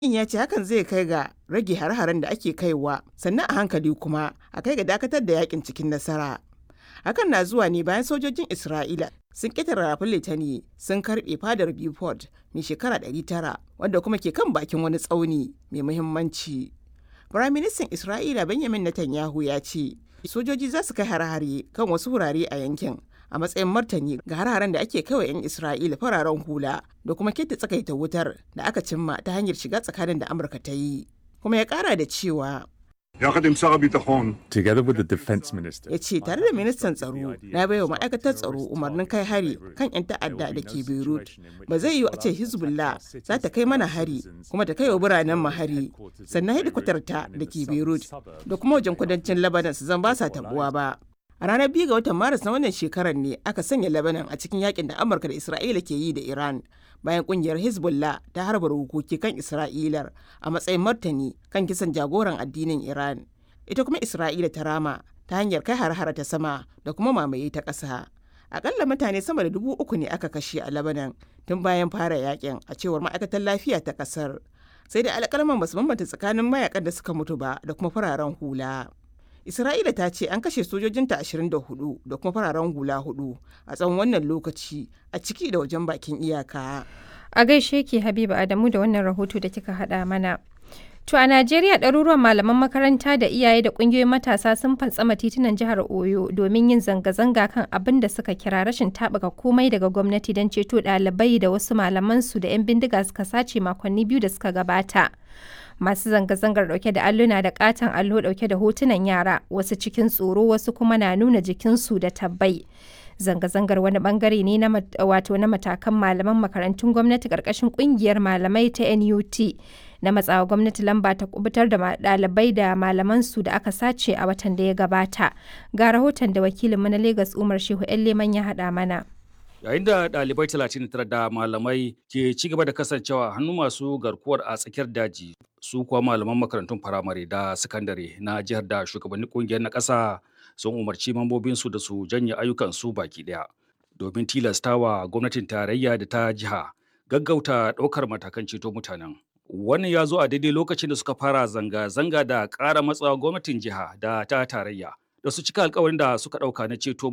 ya ce hakan zai kai ga rage har-haren da ake kaiwa sannan a hankali kuma a kai ga dakatar da yakin cikin nasara. Hakan na zuwa ne bayan sojojin Isra'ila sun ƙetare rafin Litani sun karɓe fadar Beaufort mai shekara 900 wanda kuma ke kan bakin wani tsauni mai muhimmanci. Firaministan Isra'ila Benjamin Netanyahu ya ce sojoji za su kai hare-hare kan wasu wurare a yankin a matsayin martani ga har-haren da ake kaiwa 'yan Isra'ila fararen hula da kuma keta tsakaita wutar da aka cimma ta hanyar shiga tsakanin da Amurka ta yi. Kuma ya kara da cewa יחד עם שר הביטחון, Together with the defense minister, ya ce tare da ministan tsaro na baiwa ma'aikatar tsaro umarnin kai hari kan 'yan ta'adda da ke beirut ba zai yiwu a ce hezbollah za ta kai mana hari kuma ta kai wa biranen mu hari sannan hedikwatar ta da ke beirut da kuma wajen kudancin lebanon su zan ba sa tabuwa ba a ranar biyu ga watan maris na wannan shekarar ne aka sanya lebanon a cikin yakin da amurka da isra'ila ke yi da iran bayan kungiyar hezbollah ta harba rukuki kan isra'ilar a matsayin martani kan kisan jagoran addinin iran ita kuma isra'ila ta rama ta hanyar kai har ta sama da kuma mamaye ta ƙasa akalla mutane sama da dubu uku ne aka kashe a labanan tun bayan fara yakin a cewar ma'aikatar lafiya ta ƙasar sai da alƙalman basu bambanta tsakanin mayakan da suka mutu ba da kuma fararen hula Isra'ila ta ce an kashe sojojinta 24 da kuma fararen hula hudu a tsawon wannan lokaci a ciki da wajen bakin iyaka. A gaishe ki Habiba Adamu da wannan rahoto da kika haɗa mana. To a Najeriya ɗaruruwan malaman makaranta da iyaye da ƙungiyoyin matasa sun fantsama titunan jihar Oyo domin yin zanga-zanga kan abin da suka kira rashin taɓuka komai daga gwamnati don ceto ɗalibai da wasu malamansu da 'yan bindiga suka sace makonni biyu da suka gabata. masu zanga-zangar dauke da alluna da katon allo dauke da hotunan yara wasu cikin tsoro wasu kuma na nuna jikinsu da tabbai zanga-zangar wani bangare ne na wato na matakan malaman makarantun gwamnati karkashin kungiyar malamai ta NUT na matsawa gwamnati lamba ta kubutar da dalibai da malamansu da aka sace a watan da ya gabata ga rahoton da wakilinmu na Legas Umar Shehu Leman ya haɗa mana. yayin da ɗalibai 39 da malamai ke ci gaba da kasancewa hannu masu garkuwar a tsakiyar daji su kuwa malaman makarantun firamare da sakandare na jihar da shugabannin kungiyar na ƙasa sun umarci mambobinsu da su janye ayyukansu baki ɗaya domin tilastawa gwamnatin tarayya da ta jiha gaggauta ɗaukar matakan ceto mutanen wannan ya zo a daidai lokacin da suka fara zanga-zanga da ƙara matsawa gwamnatin jiha da ta tarayya da su cika alkawarin da suka ɗauka na ceto